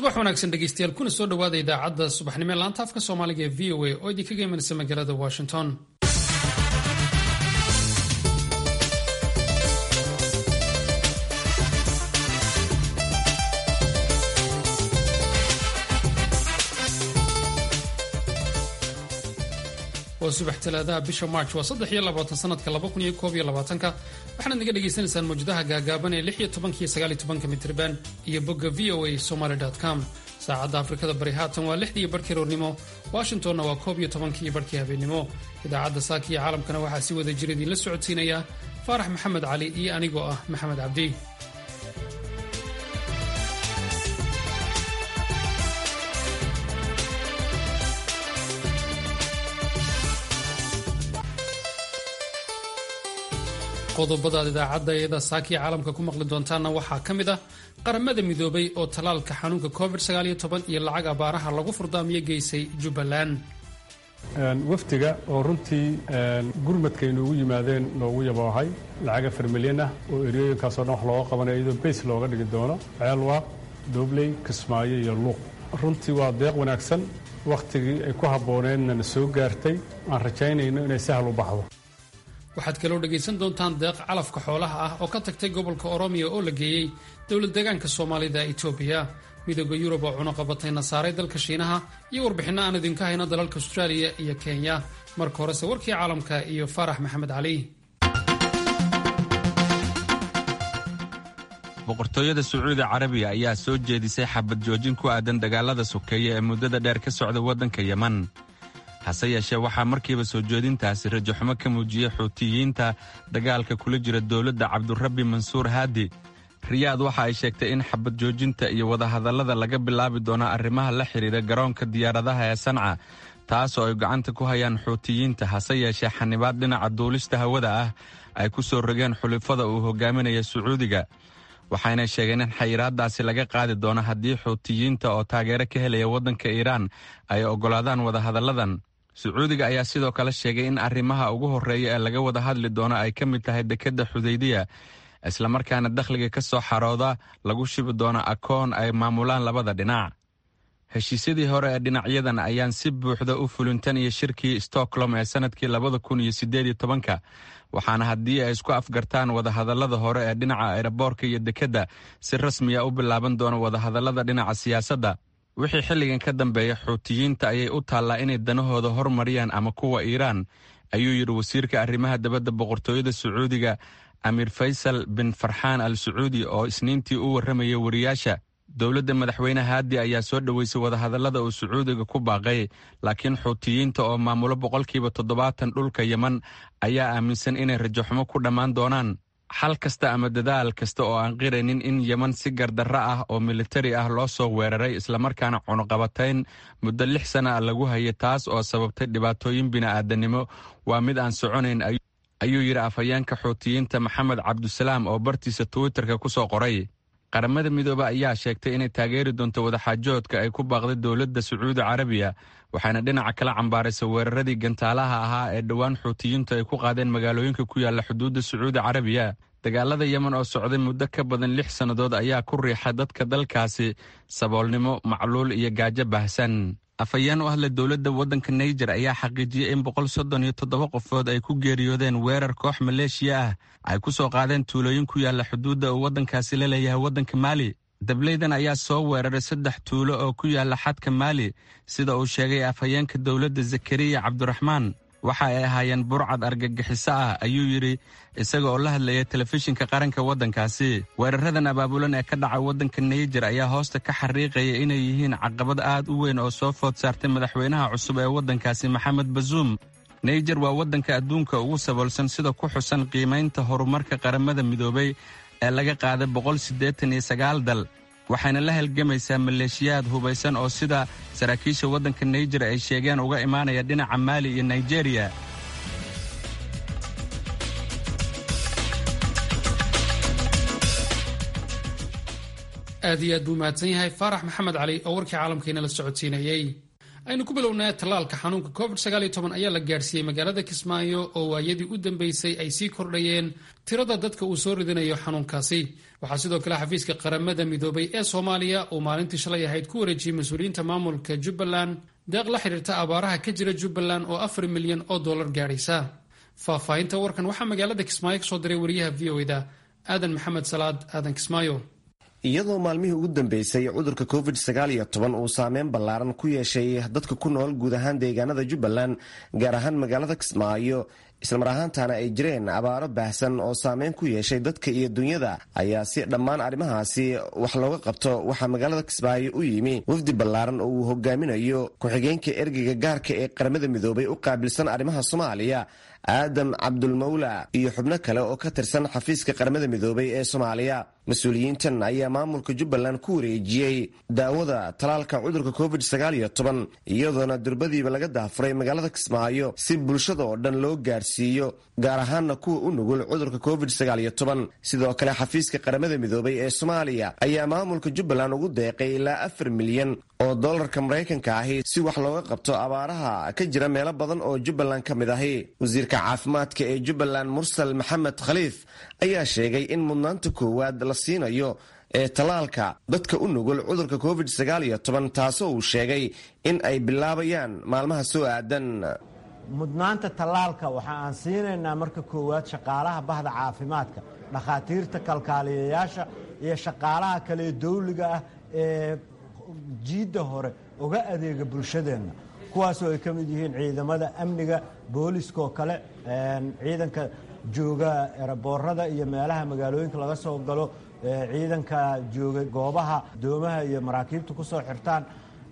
subax wanaagsan dhegeystayaal kuna soo dhowaada idaacadda subaxnimo ee laanta afka soomaaliga ee v o a oo idinkaga imanaysa magaalada washington waa subax talaadaha bisha march waa saddex iyo labaatan sanadka laba kun iyo koob iyo labaatanka waxaanaad naga dhagaysanaysaan mawjadaha gaagaaban ee lix iyo tobanka iyo sagaal iyo tobanka mitriban iyo bogga v o a somaly com saacadda afrikada bari haatan waa lixdii barhkii roornimo washingtonna waa koob iyo tobankii barhkii habeennimo idaacadda saaka iyo caalamkana waxaa si wada jira idiinla socodsiinaya faarax maxamed cali iyo anigoo ah maxamed cabdi qodobadaad idaacadda iyada saakiya caalamka ku maqli doontaanna waxaa ka mid ah qaramada midoobay oo tallaalka xanuunka covid iyo lacag abaaraha lagu furdaamiyo geysay jubbaland wafdiga oo runtii gurmadka inoogu yimaadeen noogu yaboohay lacag afar milyan ah oo eriyooyinkaasoo dhan wax looga qabanayo iyadoo beys looga dhigi doono ceelwaaq doobley kismaayo iyo luuq runtii waa deeq wanaagsan wakhtigii ay ku habbooneedna na soo gaartay aan rajaynayno inay sahal u baxdo waxaad kaloo dhegaysan doontaan deeq calafka xoolaha ah oo ka tagtay gobolka oromiya oo la geeyey dowlad deegaanka soomaalida etoobiya midooda yurub oo cunuqabatayna saaray dalka shiinaha iyo warbixinno aan idinka hayno dalalka austraaliya iyo kenya marka horese warkii caalamka iyo faarax maxamed cali boqortooyada sacuudi carabiya ayaa soo jeedisay xabad joojin ku aadan dagaalada sokeeye ee muddada dheer ka socda waddanka yeman hase yeeshee waxaa markiiba soo jeedintaasi rajaxumo ka muujiyey xuutiyiinta dagaalka kula jira dowladda cabdurabbi mansuur haadi riyaad waxa ay sheegtay in xabad joojinta iyo wadahadallada laga bilaabi doono arrimaha la xidhiira garoonka diyaaradaha ee sanca taasoo ay gacanta ku hayaan xuutiyiinta hase yeeshee xanibaad dhinaca duulista hawada ah ay ku soo rogeen xulifada uu hogaaminaya sacuudiga waxayna sheegeen in xayiraadaasi laga qaadi doono haddii xuutiyiinta oo taageero ka helaya waddanka iiraan ay oggolaadaan wadahadalladan sacuudiga ayaa sidoo kale sheegay in arrimaha ugu horreeya ee laga wada hadli doono ay ka mid tahay dekedda xudaydiya islamarkaana dakhliga ka soo xarooda lagu shibi doono akoon ay maamulaan labada dhinac heshiisyadii hore ee dhinacyadan ayaan si buuxda u fulintan iyo shirkii stockholm ee sannadkii labada kun iyo siddeed iyo tobanka waxaana haddii ay isku afgartaan wadahadallada hore ee dhinaca eeraboorka iyo dekedda si rasmiya u bilaaban doono wadahadallada dhinaca siyaasadda wixii xilligan ka dambeeya xuutiyiinta ayay u taallaa inay danahooda hormariyaan ama kuwa iiraan ayuu yidhi wasiirka arrimaha dabadda boqortooyada sacuudiga amiir faysal bin farxaan al sacuudi oo isniintii u warramayay wariyaasha dowladda madaxweyne haadi ayaa soo dhoweysay wadahadallada uu sacuudiga ku baaqay laakiin xuutiyiinta oo maamulo boqolkiiba toddobaatan dhulka yeman ayaa aaminsan inay rajaxumo ku dhammaan doonaan xal kasta ama dadaal kasta oo aan qiraynin in yeman si gardarro ah oo militari ah loo soo weeraray islamarkaana cunuqabatayn muddo lix sana a lagu hayay taas oo sababtay dhibaatooyin bini'aadanimo waa mid aan soconayn ayuu yidhi afhayeenka xuutiyiinta maxamed cabdusalaam oo bartiisa twitterka ku soo qoray qaramada midoobe ayaa sheegtay inay taageeri doonto wadaxaajoodka ay ku baaqday dowladda sacuudi carabiya waxaana dhinaca kala cambaaraysa weeraradii gantaalaha ahaa ee dhowaan xuutiyiintu ay ku qaadeen magaalooyinka ku yaalla xuduudda sacuudi carabiya dagaalada yemen oo socday muddo ka badan lix sannadood ayaa ku riixa dadka dalkaasi saboolnimo macluul iyo gaajo baahsan afhayeen u hadla dowladda waddanka naijer ayaa xaqiijiyey in boqol soddon iyo toddoba qofood ay ku geeriyoodeen weerar koox maleeshiya ah ay ku soo qaadeen tuulooyin ku yaalla xuduudda uu waddankaasi la leeyahay waddanka maali dableydan ayaa soo weeraray saddex tuulo oo ku yaalla xadka maali sida uu sheegay afhayeenka dowladda zakariya cabdiraxmaan waxa ay ahaayeen burcad argagixiso ah ayuu yidhi isaga oo la hadlaya telefishinka qaranka waddankaasi weeraradan abaabulan ee ka dhaca waddanka naijer ayaa hoosta ka xariiqaya inay yihiin caqabad aad u weyn oo soo food saartay madaxweynaha cusub ee waddankaasi maxamed bazuum naijer waa waddanka adduunka ugu saboolsan sida ku xusan qiimaynta horumarka qaramada midoobay ee laga qaaday boqol siddeetan iyo sagaal dal waxayna la halgamaysaa maleeshiyaad hubaysan oo sida saraakiisha waddanka naijer ay sheegeen uga imaanaya dhinaca maali iyo nigeriya aad iyo aad buu mahadsan yahay faarax maxamed cali oo warkii caalamkiina la socodsiinayey aynu ku bilownaa tallaalka xanuunka covid ayaa la gaadhsiiyey magaalada kismaayo oo waayadii u dambeysay ay sii kordhayeen tirada dadka uu soo ridinayo xanuunkaasi waxaa sidoo kale xafiiska qaramada midoobay ee soomaaliya uu maalintii shalay ahayd ku wareejiyey mas-uuliyiinta maamulka jubbaland deeq la xidhiirta abaaraha ka jira jubbaland oo afar milyan oo dollar gaadhaysa faahfaahinta warkan waxaa magaalada kismaayo kasoo diray wariyaha v o da aadan maxamed salaad aadan kismaayo iyadoo maalmihii ugu dambeysay cudurka covid uu saameyn ballaaran ku yeeshay dadka ku nool guud ahaan deegaanada jubbaland gaar ahaan magaalada kismaayo islamar ahaantana ay jireen abaaro baahsan oo saameyn ku yeeshay dadka iyo dunyada ayaa si dhammaan arrimahaasi wax looga qabto waxaa magaalada kismaayo u yimi wafdi ballaaran oo uu hogaaminayo ku-xigeenka ergeyga gaarka ee qaramada midoobay u qaabilsan arrimaha soomaaliya aadam cabdulmawla iyo xubno kale oo ka tirsan xafiiska qaramada midoobay ee soomaaliya mas-uuliyiintan ayaa maamulka jubbaland ku wareejiyey daawada talaalka cudurka covid iyadoona durbadiiba laga daafuray magaalada kismaayo si bulshada oo dhan loo gaarsiiyo gaar ahaanna kuwa u nugul cudurka covid sidoo kale xafiiska qaramada midoobay ee soomaaliya ayaa maamulka jubbaland ugu deeqay ilaa afar milyan oo dolarka maraykanka ahi si wax looga qabto abaaraha ka jira meelo badan oo jubbaland ka mid ahi wasiirka caafimaadka ee jubbaland mursal maxamed khaliif ayaa sheegay in mudnaanta koowaad la siinayo ee tallaalka dadka u nugul cudurka covid taasoo uu sheegay in ay bilaabayaan maalmaha soo aadan mudnaanta tallaalka waxa aan siinaynaa marka koowaad shaqaalaha bahda caafimaadka dhakhaatiirta kalkaaliyayaasha iyo shaqaalaha kale dawliga ah ee jiidda hore uga adeega bulshadeenna kuwaasoo ay ka mid yihiin ciidamada amniga booliskaoo kale ciidanka jooga eraboorada iyo meelaha magaalooyinka laga soo galo ciidanka jooga goobaha doomaha iyo maraakiibta ku soo xirtaan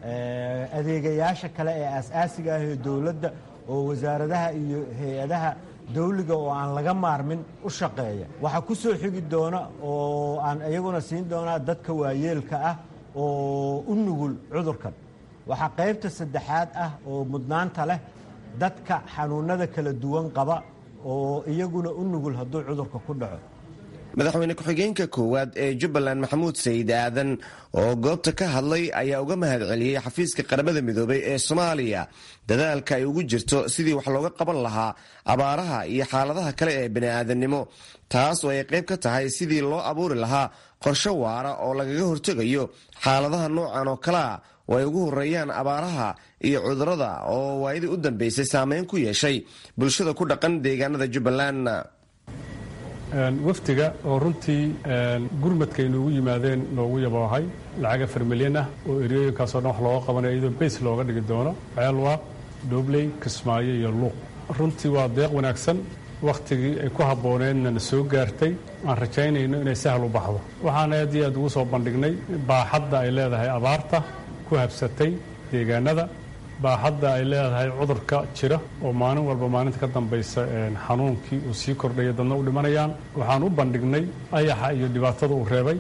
adeegayaasha kale ee aas-aasiga ah ee dowladda oo wasaaradaha iyo hay-adaha dawliga oo aan laga maarmin u shaqeeya waxaa ku soo xigi doona oo aan iyaguna siin doonaa dadka waayeelka ah oo u nugul cudurkan waxaa qaybta saddexaad ah oo mudnaanta leh dadka xanuunada kala duwan qaba oo iyaguna u nugul hadduu cudurka ku dhaco madaxweyne ku-xigeenka koowaad ee jubbaland maxamuud sayid aadan oo goobta ka hadlay ayaa uga mahad celiyey xafiiska qaramada midoobay ee soomaaliya dadaalka ay ugu jirto sidii wax looga qaban lahaa abaaraha iyo xaaladaha kale ee bini'aadannimo taas oo ay qayb ka tahay sidii loo abuuri lahaa qorshe waara oo lagaga hortegayo xaaladaha noocan oo kalea oo ay ugu horeeyaan abaaraha iyo cudurada oo waayadii u dambeysay saameyn ku yeeshay bulshada ku dhaqan deegaanada jubbaland wafdiga oo runtii gurmadka inuugu yimaadeen noogu yaboohay lacag afar milyan ah oo eryooyinkaasoo dhan wax looga qabanayo iyadoo beys looga dhigi doono ceelwaaq doobley kismaayo iyo luuq runtii waa deeq wanaagsan wakhtigii ay ku habbooneedna na soo gaartay aan rajaynayno inay sahal u baxdo waxaan aad iyo aad ugu soo bandhignay baaxadda ay leedahay abaarta ku habsatay deegaanada baaxadda ay leedahay cudurka jira oo maalin walba maalinta ka dambaysa xanuunkii uu sii kordhaya dadna u dhimanayaan waxaan u bandhignay ayaxa iyo dhibaatada uu reebay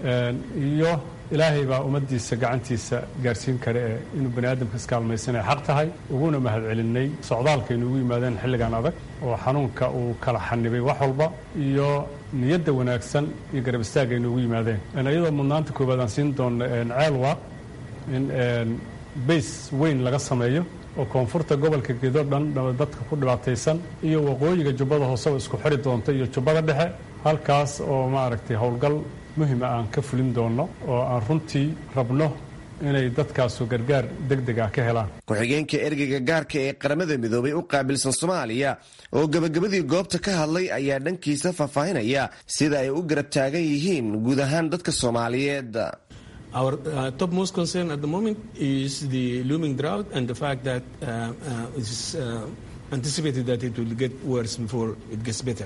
iyo ilaahay baa ummaddiisa gacantiisa gaarsiin kare ee inuu bani aadamka iskaalmaysanaya xaq tahay uguna mahad celinay socdaalkaynu ugu yimaadeen xilligan adag oo xanuunka uu kala xanibay wax walba iyo niyadda wanaagsan iyo garab istaagaynu ugu yimaadeen iyadoo mudnaanta koowaad aan siin doonno ceelwaaq in bays weyn laga sameeyo oo koonfurta gobolka gedo dhan dadka ku dhibaataysan iyo waqooyiga jubbada hooseba isku xiri doonta iyo jubbada dhexe halkaas oo maaragtay howlgal muhima aan ka fulin doonno oo aan runtii rabno inay dadkaasu gargaar degdeg ah ka helaan ku-xigeenka ergeyga gaarka ee qaramada midoobay u qaabilsan soomaaliya oo gebagabadii goobta ka hadlay ayaa dhankiisa faahfaahinaya sida ay u garab taagan yihiin guud ahaan dadka soomaaliyeed Our uh, topmost concern at the moment is the looming drought and the fact that uh, uh, it's anticipated that it will get worse before it gets better.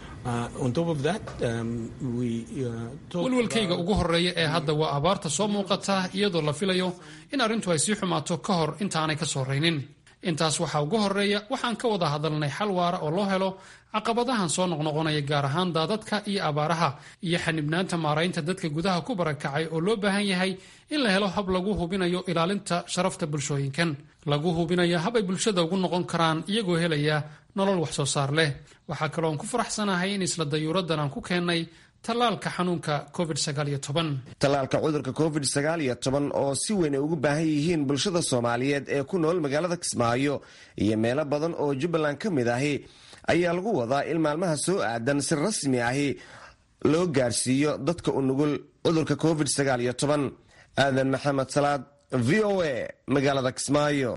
on top of that, um, we walwalkayga ugu horeeya ee hadda waa abaarta soo muuqata iyadoo la filayo in arrintu ay sii xumaato ka hor intaanay ka soo raynin intaas waxaa ugu horeeya waxaan ka wada hadalnay xal waara oo loo helo caqabadahan soo noqnoqonaya gaar ahaan daadadka iyo abaaraha iyo xanibnaanta maaraynta dadka gudaha ku barakacay oo loo baahan yahay in la helo hab lagu hubinayo ilaalinta sharafta bulshooyinkan lagu hubinayo hab ay bulshada ugu noqon karaan iyagoo helaya nolol wax soo saar leh waxaa kaloo aan ku faraxsanahay in isla dayuuraddan aan ku keennay tallaalka xanuunka covid tallaalka cudurka covid oo si weyn ay ugu baahan yihiin bulshada soomaaliyeed ee ku nool magaalada kismaayo iyo meelo badan oo jubbaland ka mid ahi ayaa lagu wadaa in maalmaha soo aadan si rasmi ahi loo gaarsiiyo dadka u nugul cudurka covid aadan maxamed salaad v o a magaalada kismaayo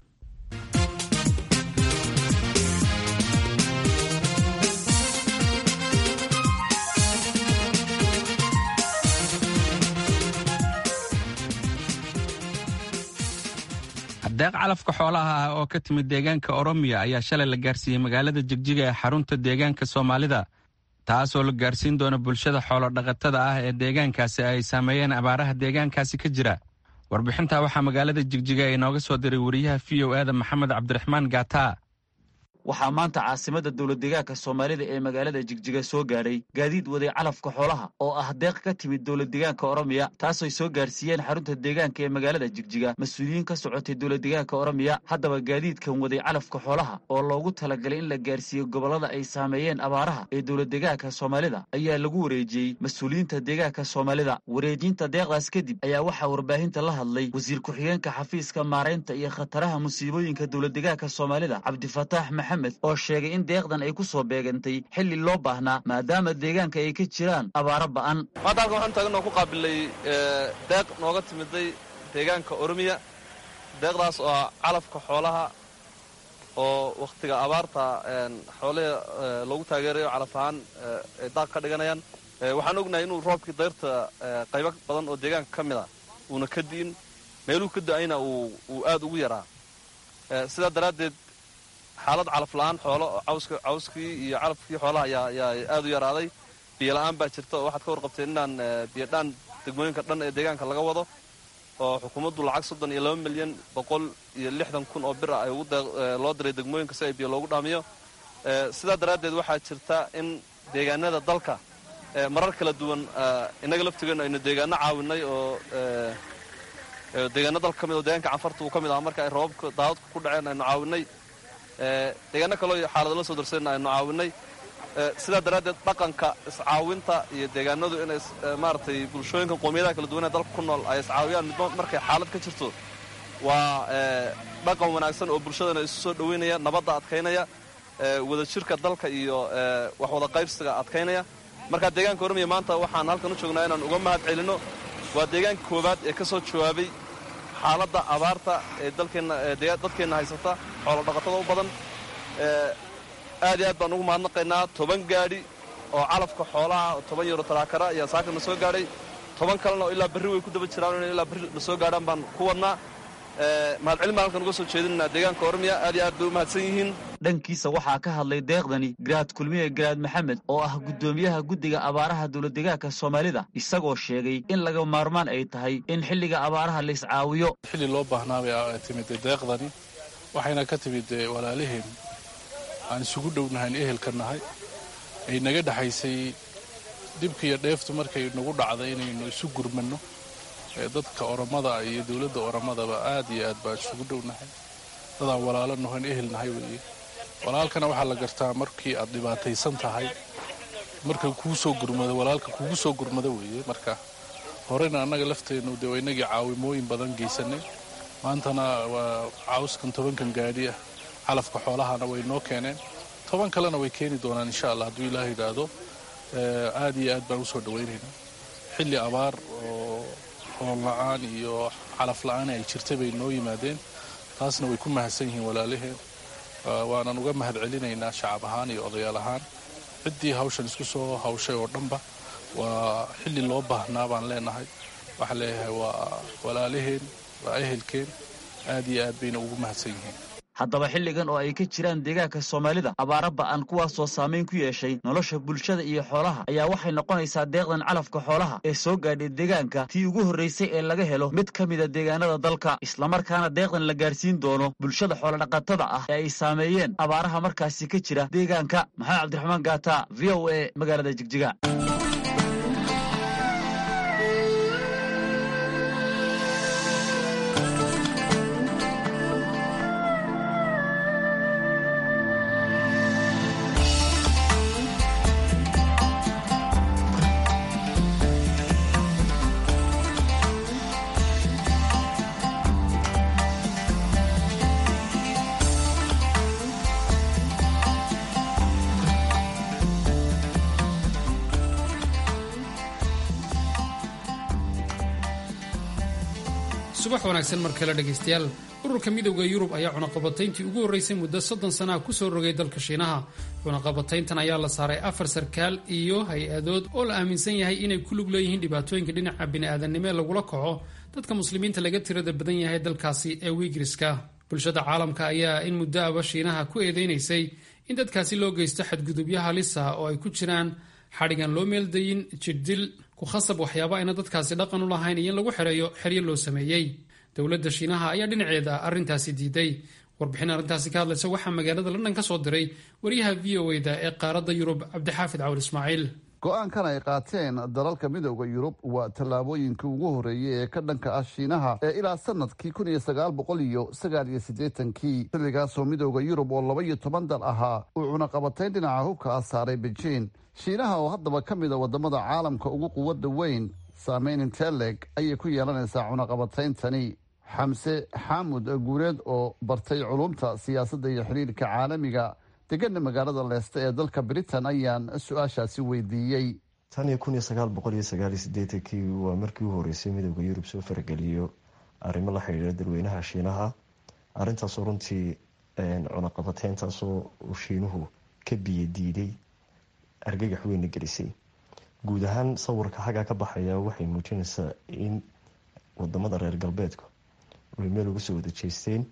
deeq calafka xoolaha ah oo ka timid deegaanka oromiya ayaa shalay la gaarsiiyey magaalada jigjiga ee xarunta deegaanka soomaalida taasoo la gaarsiin doona bulshada xoolodhaqatada ah ee deegaankaasi ay saameeyeen abaaraha deegaankaasi ka jira warbixintaa waxaa magaalada jigjiga inooga soo diray wariyaha v o eda maxamed cabdiraxmaan gaataa waxaa maanta caasimada dowladdeegaanka soomaalida ee magaalada jigjiga soo gaadhay gaadiid waday calafka xoolaha oo ah deeq ka timid dowladdeegaanka oromiya taasooy soo gaarsiiyeen xarunta deegaanka ee magaalada jigjiga mas-uuliyiin ka socotay dowladdeegaanka oromiya haddaba gaadiidkan waday calafka xoolaha oo loogu talagalay in la gaarsiiyo gobollada ay saameeyeen abaaraha ee dowladdeegaanka soomaalida ayaa lagu wareejiyey mas-uuliyiinta deegaanka soomaalida wareejinta deeqdaas kadib ayaa waxaa warbaahinta la hadlay wasiir ku-xigeenka xafiiska maaraynta iyo khataraha musiibooyinka dowladdeegaanka soomaalida cabdifataax oo sheegay in deeqdan ay ku soo beegantay xilli loo baahnaa maadaama deegaanka ay ka jiraan abaaro ba'an maanta halkan waxaanu taagan ku qaabilay deeq nooga timiday deegaanka oromiya deeqdaas oo ah calafka xoolaha oo wakhtiga abaarta xoolihii loogu taageerayo calaf ahaan ay daaq ka dhiganayaan waxaan ognahay inuu roobkii dayrta qaybo badan oo deegaanka ka mid a uuna ka di'in meeluhu ka da'ayna uu aad ugu yaraa sidaa daraaddeed xaalad calaf la'aan xoolo cawskii iyo calafkii xoolaha ayaa aad u yaraaday biyo la'aan baa jirta oo waxaad ka warqabteen inaan biyodhaan degmooyinka dhan ee deegaanka laga wado oo xukuumaddu lacag soddon iyo laba milyan boqol iyo lixdan kun oo bir ah ay loo diray degmooyinka si ay biyo loogu dhaamiyo sidaa daraaddeed waxaa jirta in deegaanada dalka marar kala duwan innaga laftigeennu aynu deegaano caawinay oo deegaano dalka ka mid oo deegaanka canfarta uu ka mid aha marka ay roobabka daadadku ku dhaceen aynu caawinay deegaano kaloo xaalado la soo darsadna aynu caawinay sidaa daraaddeed dhaqanka iscaawinta iyo deegaanadu inay maaragtay bulshooyinka qoomiyadaha kala duwan ee dalka ku nool ay iscaawiyaan midba markay xaalad ka jirto waa dhaqan wanaagsan oo bulshadana isu soo dhoweynaya nabadda adkaynaya wadajirka dalka iyo wax wada qaybsiga adkaynaya marka deegaanka ormiya maanta waxaan halkan u joognaa inaan uga mahad celinno waa deegaanka koowaad ee ka soo jawaabay xaaladda abaarta ee dadkeenna haysata xoolodhaqatada u badan aad iyo aad baan ugu mahadnaqaynaa toban gaadhi oo calafka xoolaha toban yaro taraakara ayaa saakana soo gaadhay toban kalena oo ilaa berri way ku daba jiraan in ilaa berri la soo gaadhaan baan ku wadnaa mahadcelin baan halkan uga soo jeedinaa deegaanka ormiya aad iyo aad bay u mahadsan yihiin dhankiisa waxaa ka hadlay deeqdani garaad kulmiye garaad maxamed oo ah guddoomiyaha guddiga abaaraha dowladdeegaanka soomaalida isagoo sheegay in laga maarmaan ay tahay in xilliga abaaraha la iscaawiyo xilli loo baahnaa bay timid deeqdani waxayna ka timid walaalaheen aan isugu dhownahayn ehelka nahay ay naga dhexaysay dhibkiiyo dheeftu markay nagu dhacday inaynu isu gurmanno dadka oromada iyo dowladda oromadaba aad iyo aad baan isugu dhownahay dadaan walaalo nahoyn ehel nahay weeye walaalkana waxaa la gartaa markii aad dhibaataysan tahay marka kuu soo gurmado walaalka kugu soo gurmado weeye marka horena annaga lafteennu dee inagii caawimooyin badan geysanay maantana waa cawskan tobankan gaadhi ah calafka xoolahana way noo keeneen toban kalena way keeni doonaan insha allah hadduu ilaah yidhaahdo aad iyo aad baan usoo dhawaynaynaa xilli abaar oo hool la-aan iyo calaf la-aan ay jirtay bay noo yimaadeen taasna way ku mahadsan yihiin walaalaheen waanan uga mahad celinaynaa shacab ahaan iyo odayaal ahaan ciddii hawshan isku soo hawshay oo dhanba waa xilli loo baahnaa baan leenahay waxaa leeyahay waa walaalaheen waa ehelkeen aad iyo aad bayna ugu mahadsan yihiin haddaba xilligan oo ay ka jiraan deegaanka soomaalida abaaro ba'an kuwaasoo saamayn ku yeeshay nolosha bulshada iyo xoolaha ayaa waxay noqonaysaa deeqdan calafka xoolaha ee soo gaadhay deegaanka tii ugu horraysay ee laga helo mid ka mida deegaanada dalka islamarkaana deeqdan la gaarsiin doono bulshada xoolodhaqatada ah ee ay saameeyeen abaaraha markaasi ka jira deegaanka maxamed cabdiraxmaan gaata v o a magaalada jigjiga subax wanaagsan mar kale dhegaystayaal ururka midowda yurub ayaa cunaqabatayntii ugu horraysay muddo soddon sana ah ku soo rogay dalka shiinaha cunaqabatayntan ayaa la saaray afar sarkaal iyo hay-adood oo la aaminsan yahay inay ku lug leeyihiin dhibaatooyinka dhinaca bini'aadanimo ee lagula kaco dadka muslimiinta laga tirada badan yahay dalkaasi ee wiigriska bulshada caalamka ayaa in muddo aba shiinaha ku eedeynaysay in dadkaasi loo geysto xadgudubyo halis ah oo ay ku jiraan xadhigan loo meeldayin jirdil ku khasab waxyaaba ayna dadkaasi dhaqan u lahayn iyo in lagu xereeyo xeryo loo sameeyey dowladda shiinaha ayaa dhinaceeda arrintaasi diiday warbixin arrintaasi ka hadlaysa waxaa magaalada london ka soo diray wariyaha v o eda ee qaaradda yurub cabdixaafid cawal ismaaciil go-aankan ay qaateen dalalka midooda yurub waa tallaabooyinkii ugu horreeyey ee ka dhanka ah shiinaha ee ilaa sanadkii kun iyo sagaal boqol iyo sagaal iyo siddeetankii xilligaasoo midooda yurub oo laba iyo toban dal ahaa uu cunaqabatayn dhinaca hubka ah saaray beijing shiinaha oo haddaba ka mid a waddamada caalamka ugu quwadda weyn saameyn inteleg ayay ku yeelanaysaa cunaqabatayntani xamse xaamud guureed oo bartay culumta siyaasadda iyo xiriirka caalamiga degana magaalada leeste ee dalka britain ayaan su-aashaasi weydiiyey tan iyo kun iyo sagaal boqol iyo sagaal iyo sideetankii waa markii u horeysay midooda yurub soo farageliyo arrimo la xidhiira dadweynaha shiinaha arrintaasoo runtii cunaqabateyntaasoo uu shiinuhu ka biyo diiday argagax weyna gelisay guud ahaan sawirka xaggaa ka baxaya waxay muujinaysaa in wadamada reer galbeedku ay meel uga soo wada jeesteen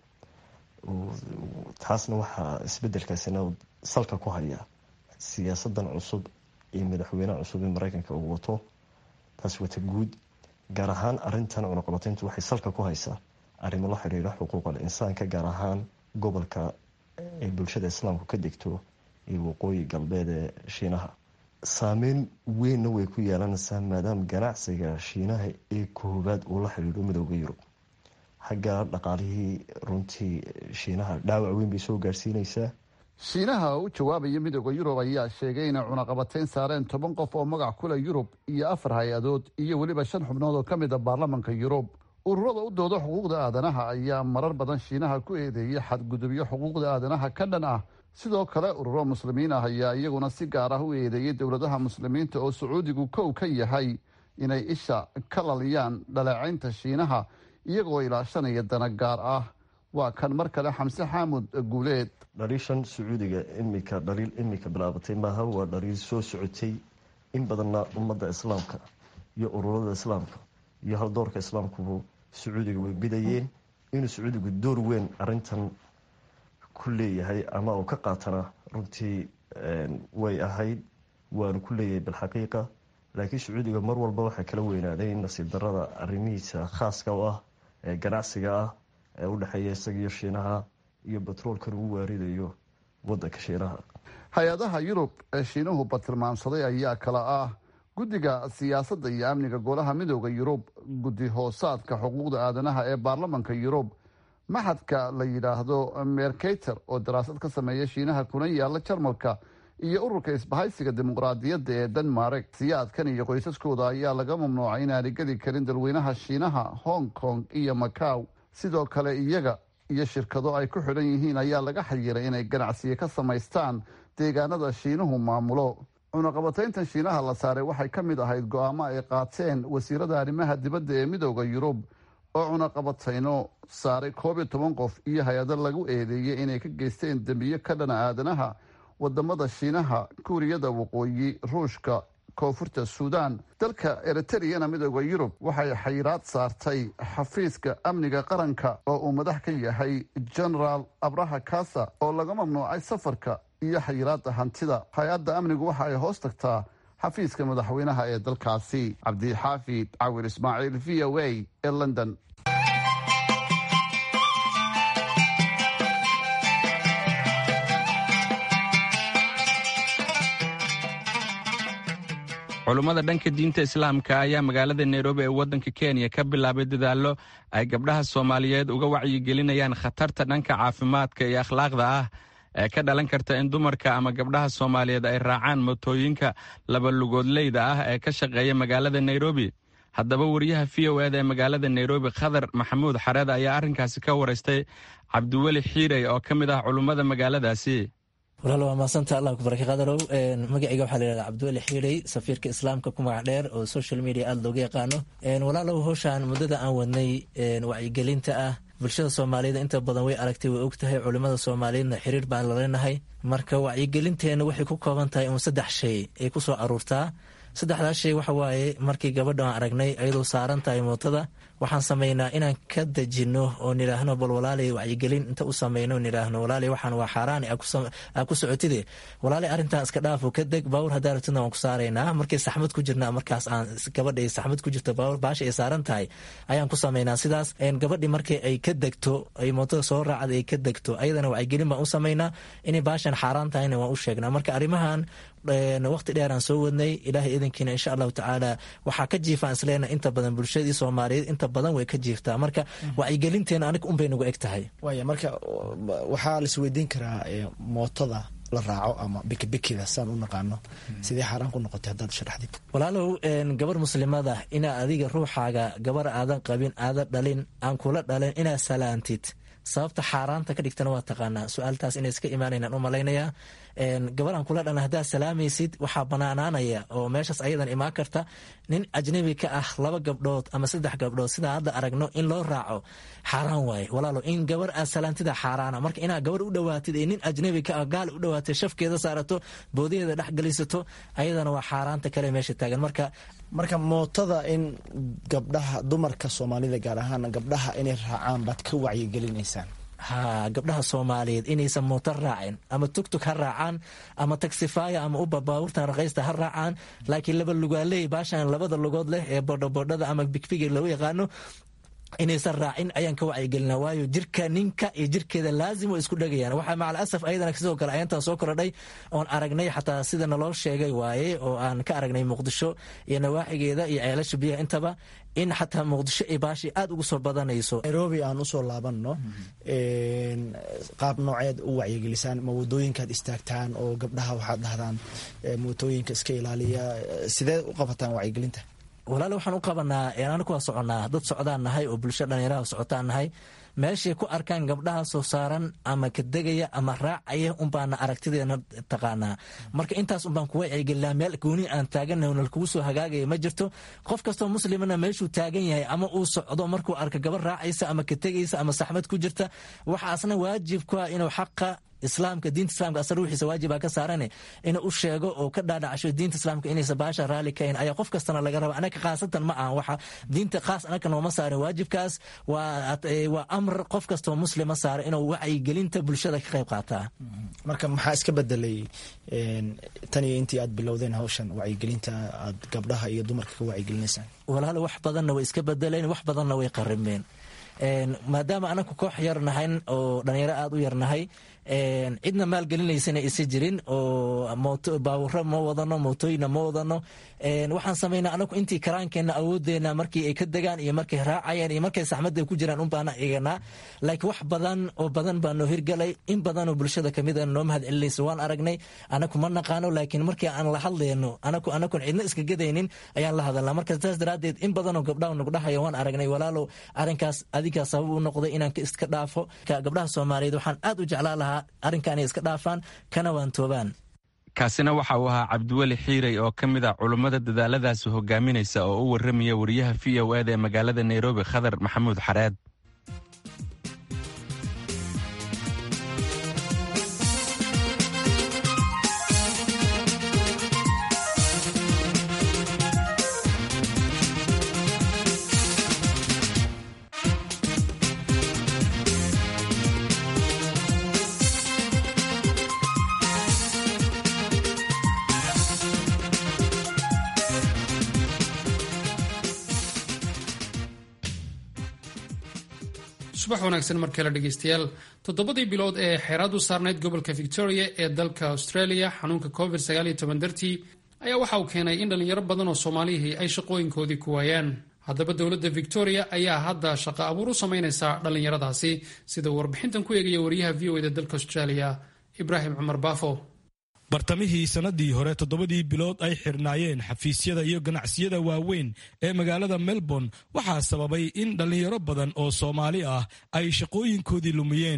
taasna waxaa isbedelkaasina salka ku haya siyaasadan cusub iyo madaxweyneha cusub ee mareykanka uu wato taas wata guud gaar ahaan arintan cunaqabateyntu waxay salka ku haysaa arrimo la xiriira xuquuqal insaanka gaar ahaan gobolka ay bulshada islaamku ka degto iyo waqooyi galbeed ee shiinaha saameyn weynna way ku yeelanaysaa maadaama ganacsiga shiinaha ee koowaad uu la xiriiro midooda yurub xagga dhaqaalihii runtii shiinaha dhaawac weyn bay soo gaarsiinaysaa shiinaha oo u jawaabaya midooda yurub ayaa sheegay inay cunaqabateyn saareen toban qof oo magac kule yurub iyo afar hay-adood iyo weliba shan xubnood oo ka mid a baarlamanka yurub ururada u dooda xuquuqda aadanaha ayaa marar badan shiinaha ku eedeeyay xadgudubyo xuquuqda aadanaha ka dhan ah sidoo kale ururo muslimiin ah ayaa iyaguna si gaar ah u eedeeyay dowladaha muslimiinta oo sacuudigu kow ka yahay inay isha ka laliyaan dhaleecaynta shiinaha iyagoo ilaashanaya dana gaar ah waa kan mar kale xamse xaamud guuleed dhaliishan sacuudiga imika dhaliil imika bilaabatay maaha waa dhaliil soo socotay in badanna ummadda islaamka iyo ururada islaamka iyo haldoorka islaamkubu sacuudiga way bidayeen inuu sacuudigu door weyn arintan ku leeyahay ama uu ka qaatana runtii way ahayd waanu ku leeyahay bilxaqiiqa laakiin sacuudiga mar walba waxaa kala weynaaday in nasiib darada arrimihiisa khaaska u ah ee ganacsiga ah ee u dhexeeya isagiyo shiinaha iyo batroolkan uu waaridayo wadanka shiinaha hay-adaha yurub ee shiinuhu batilmaamsaday ayaa kala ah guddiga siyaasadda iyo amniga golaha midooda yurub guddi hoosaadka xuquuqda aadanaha ee baarlamanka yurub maxadka la yidhaahdo mercator oo daraasad ka sameeya shiinaha kuna yaala jarmalka iyo ururka isbahaysiga dimuqraadiyadda ee denmark siyaadkan iyo qoysaskooda ayaa laga mamnuucay inaanay geli karin dalweynaha shiinaha hong kong iyo macaw sidoo kale iyaga iyo shirkado ay ku xidhan yihiin ayaa laga xayiray inay ganacsiyo ka samaystaan deegaanada shiinuhu maamulo cunaqabatayntan shiinaha la saaray waxay ka mid ahayd go-aamo ay qaateen wasiirada arrimaha dibadda ee midooda yurub oo cunaqabatayno saaray koob iyo toban qof iyo hay-ado lagu eedeeyey inay ka geysteen dembiyo ka dhana aadanaha wadamada shiinaha kuuriyada waqooyi ruushka koonfurta suudaan dalka eritreyana midooda yurub waxay xayiraad saartay xafiiska amniga qaranka oo uu madax ka yahay genaraal abraha kasa oo laga mamnuucay safarka iyo xayiraada hantida hay-adda amnigu waxa ay hoos tagtaa xafiiska madaxweynaha ee dalkaasi cabdixaafid cawir ismaaciil v o a ee london culummada dhanka diinta islaamka ayaa magaalada nairobi ee waddanka kenya ka bilaabay dadaallo ay gabdhaha soomaaliyeed uga wacyigelinayaan khatarta dhanka caafimaadka iyo akhlaaqda ah ee ka dhalan karta in dumarka ama gabdhaha soomaaliyeed ay raacaan motooyinka labalugoodleyda ah ee ka shaqeeya magaalada nairobi haddaba wariyaha v o eda ee magaalada nairobi khadar maxamuud xareed ayaa arrinkaasi ka waraystay cabdiweli xiirey oo ka mid ah culummada magaaladaasi walaal waa maasanta allah ku baraka qadarow magacayga waxaa la yihahda cabdiweli xiirey safiirka islaamka ku magac dheer oo social media aada looga yaqaano walaalow howshaan muddada aan wadnay wacyigelinta ah bulshada soomaaliyed inta badan way aragtay way og tahay culimada soomaaliyeedna xiriir baan la leenahay marka wacyigelinteenna waxay ku kooban tahay uun saddex shay ay ku soo aruurtaa saddexdaas shay waxa waaye markii gabadha aan aragnay ayadoo saaran tahay mootada waxaan samaynaa inaan ka dejinno oo nidhaahno bal walaalay wacyigelin inta u samayno nidhaahno walaalay waxaan waa xaaraan aa ku socotide walaalay arrintan iska dhaafo ka deg baawur haddaa rabtidna waan ku saaraynaa markay saxmad ku jirna markaas aan gabadha ay saxmad ku jirto baawur baasha ay saaran tahay ayaan ku samaynaa sidaas gabadhii markii ay ka degto ay mootada soo raacda ay ka degto ayadana wacyigelin baan u samaynaa inay baashan xaaraan tahayna waan u sheegnaa marka arrimahan waqti dheeraan soo wadnay ilaahay idankiina insha allahu tacaala waxaa ka jiifaan isleena inta badan bulshadii soomaaliyeed inta badan way ka jiiftaa marka wacyigelinteena anig unbay nagu eg tahay waaya marka waxaa laisweydiin karaa mootada la raaco ama bikibikida saan u naqaano sidee xaaraan ku noqotay haddaad sharaxdid walaalow gabar muslimada inaa adiga ruuxaaga gabar aadan qabin aadan dhalin aan kula dhalin inaad salaantid sababta xaaraanta ka dhigtana waa taqaanaa su-aaltaas inay iska imaanaynaan u malaynayaa gabar aan kula dhalin haddaad salaamaysid waxaa banaanaanaya oo meeshaas ayadan imaan karta nin ajnabi ka ah laba gabdhood ama saddex gabdhood sidaa hadda aragno in loo raaco xaaraan waaye walaalo in gabar aad salaantida xaaraana marka inaad gabar u dhowaatid ee nin ajnabi ka ah gaal u dhowaatay shafkeeda saarato boodaheeda dhex gelisato ayadana waa xaaraanta kale meesha taagan marka marka mootada in gabdhaha dumarka soomaalida gaar ahaan gabdhaha inay raacaan baad ka wacyigelinaysaan ha gabdhaha soomaaliyeed inaysan mooto raacin ama tugtug ha raacaan ama tagsifaya ama uba baabuurtan raqaysta ha raacaan laakiin laba lugaaleey baashan labada lugood leh ee bodhabodhada ama bigbiga lagu yaqaano inaysan raacin ayaan ka wacyigelina waayo jirka ninka iyo jirkeeda laazim way isku dhegayaan waxaa macal asaf ayadana sidoo kale ayantaa soo korodhay oon aragnay xataa sida naloo sheegay waaye oo aan ka aragnay muqdisho iyo nawaaxigeeda iyo ceelasha biyaha intaba in xataa muqdisho ay baashi aada ugu soo badanayso nairobi aan usoo laabanno qaab nooceed u wacyigelisaan ma wadooyinkaad istaagtaan oo gabdhaha waxaad dhahdaan mootooyinka iska ilaaliya sidee u qabataan wacyigelinta walaale waxaan u qabanaa anaku waa soconnaa dad socdaan nahay oo bulsho dhallinyaraha socotaan nahay meeshay ku arkaan gabdhaha soo saaran ama kadegaya ama raacaya unbaana aragtideena taqaanaa marka intaas unbaan ku wacyigelinaa meel gooni aan taagannahay nalkugu soo hagaagaya ma jirto qof kastoo muslimana meeshuu taagan yahay ama uu socdo markuu arka gabar raacaysa ama kategaysa ama saxmad ku jirta waxaa asna waajib ku ah inuu xaqa islaamka diinta islamka asal ruuxiisa waajibaa ka saarane inuu u sheego oo ka dhaadhacsho diinta islaamka inaysa baasha raalli kahayn ayaa qof kastana laga raba anaka khaasatan ma aha waxa diinta khaas anaka nooma saarin waajibkaas waa waa amr qof kastoo muslima saara inuu wacyigelinta bulshada ka qayb qaataa marka maxaa iska bedelay tan iyo intii aad bilowdeen hawshan wacyigelinta aad gabdhaha iyo dumarka ka wacyigelinaysaan walaal wax badanna way iska bedeleen wax badanna way qarimeen maadaama anaku koox yar nahayn oo dhalinyaro aada u yarnahay cidna maalgelinaysana isa jirin oo baawuro ma wadano mootooyina ma wadano waxaan samaynaa anaku intii karaankeenna awoodeena markii ay ka degaan iyo markay raacayaan iyo markay saxmadda ku jiraan unbaana eeganaa laakiin wax badan oo badan baa noo hirgalay in badanoo bulshada kamid a noo mahad celinaysa waan aragnay anaku ma naqaano laakiin markii aan la hadlayno anaku anakun cidna iska gadaynin ayaan la hadalnaa marka saas daraaddeed in badanoo gabdhaha nugdhahaya waan aragnay walaalow arrinkaas adigaa sabab u noqday inaan iska dhaafo gabdhaha soomaaliyeed waxaan aad u jeclaa lahaa arrinka inay iska dhaafaan kana waantoobaan kaasina waxa uu ahaa cabdiweli xiirey oo ka mid ah culummada dadaaladaasi hogaaminaysa oo u warramaya wariyaha v o eda ee magaalada nairobi khadar maxamuud xareed subax wanaagsan markale dhegeystayaal toddobadii bilood ee xeeraad u saarnayd gobolka victoria ee dalka australia xanuunka covid dartii ayaa waxa uu keenay in dhallinyaro badan oo soomaalihii ay shaqooyinkoodii ku waayaan haddaba dowladda victoria ayaa hadda shaqo abuur u samaynaysa dhallinyaradaasi sida uu warbixintan ku eegaya wariyaha v o eda dalka australia ibraahim cumar baafo bartamihii sannadii hore toddobadii bilood ay xirnaayeen xafiisyada iyo ganacsiyada waaweyn ee magaalada melbourne waxaa sababay in dhallinyaro badan oo soomaali ah ay shaqooyinkoodii lumiyeen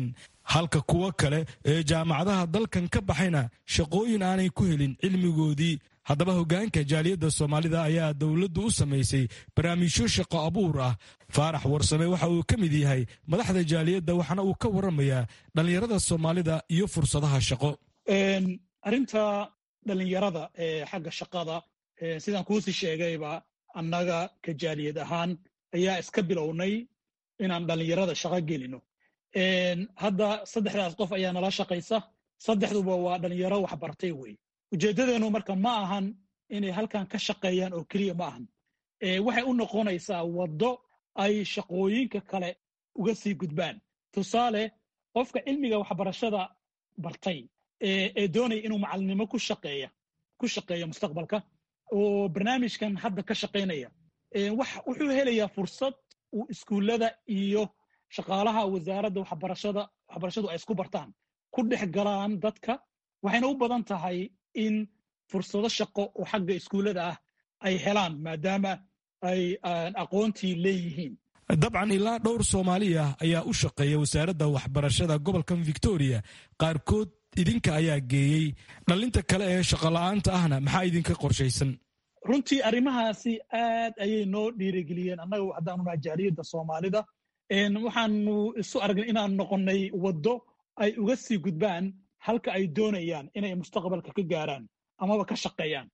halka kuwo kale ee jaamacadaha dalkan ka baxayna shaqooyin aanay ku helin cilmigoodii haddaba hoggaanka jaaliyadda soomaalida ayaa dowladdu u samaysay barnaamijyo shaqo abuur ah faarax warsame waxa uu ka mid yahay madaxda jaaliyadda waxaana uu ka warramayaa dhallinyarada soomaalida iyo fursadaha shaqo arrinta dhallinyarada ee xagga shaqada sidaan kuusii sheegayba annaga ka jaaliyad ahaan ayaa iska bilownay inaan dhallinyarada shaqo gelino hadda saddexdaas qof ayaa nala shaqaysa saddexduba waa dhallinyaro waxbartay wey ujeeddadeennu marka ma ahan inay halkan ka shaqeeyaan oo keliya ma ahan waxay u noqonaysaa waddo ay shaqooyinka kale uga sii gudbaan tusaale qofka cilmiga waxbarashada bartay ee doonaya inuu macalinimo ku shaqeeya ku shaqeeya mustaqbalka oo barnaamijkan hadda ka shaqaynaya wuxuu helayaa fursad uu iskuullada iyo shaqaalaha wasaaradda waxbarashada waxbarashadu ay isku bartaan ku dhex galaan dadka waxayna u badan tahay in fursado shaqo oo xagga iskuullada ah ay helaan maadaama ay aqoontii leeyihiin dabcan ilaa dhowr soomaali ah ayaa u shaqeeya wasaaradda waxbarashada gobolkan victoria qaarkood idinka ayaa geeyey dhallinta kale ee shaqola'aanta ahna maxaa idinka qorshaysan runtii arrimahaasi aad ayay noo dhiirigeliyeen annaga haddaanu naha jaaliyadda soomaalida waxaanu isu aragnay inaan noqonnay waddo ay uga sii gudbaan halka ay doonayaan inay mustaqbalka ka gaaraan amaba ka shaqeeyaan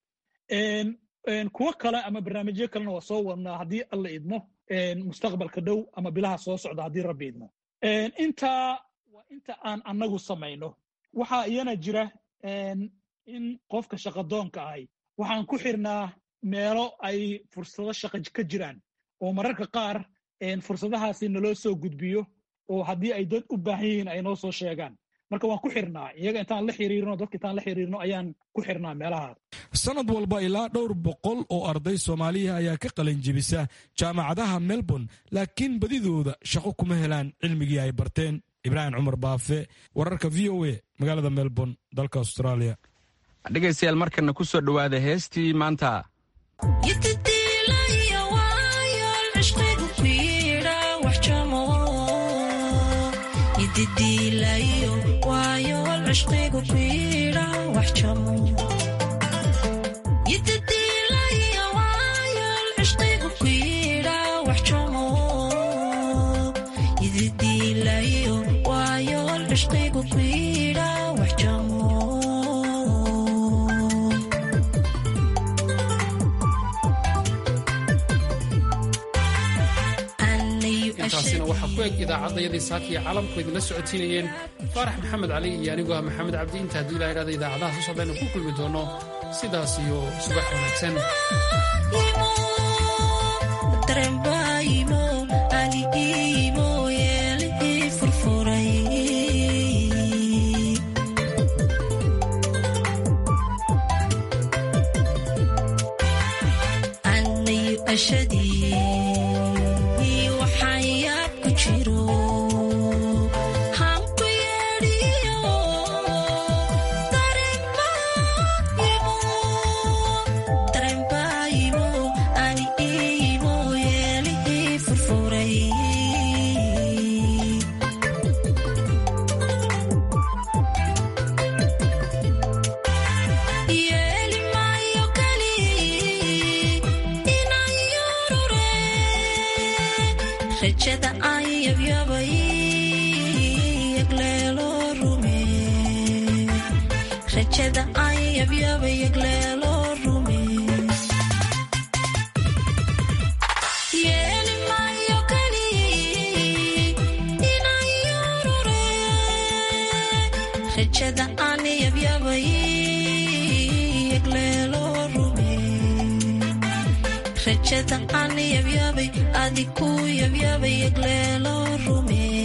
kuwo kale ama barnaamijyo kalena waa soo wadnaa haddii alla idmo mustaqbalka dhow ama bilaha soo socda haddii rabbi idmo intaa waa inta aan annagu samayno waxaa iyana jira in qofka shaqadoonka ahay waxaan ku xirnaa meelo ay fursado shaqa ka jiraan oo mararka qaar fursadahaasi naloo soo gudbiyo oo haddii ay dad u baahan yihiin ay noo soo sheegaan marka waan ku xirnaa iyaga intaan la xiriirno dadka intaan la xiriirno ayaan ku xirnaa meelahaas sanad walba ilaa dhowr boqol oo arday soomaaliya ayaa ka qalin jebisa jaamacadaha melbourne laakiin badidooda shaqo kuma helaan cilmigii ay barteen ibraahim cumar baafe wararka v o a magaalada melbourne dalka australia dhegaystayaal markana ku soo dhowaada heestii maanta intaasina waxaa ku eg idaacadayadii saakiya caalamku idinla socotiinayeen faarax maxamed cali iyo anigoo ah maxamed cabdi inta haddii ilaa idhahda idaacadaha soo socdaynu ku kulmi doono sidaas iyo subax wanaagsan rajada aan yabyabay adiku yabyabay egleelo rume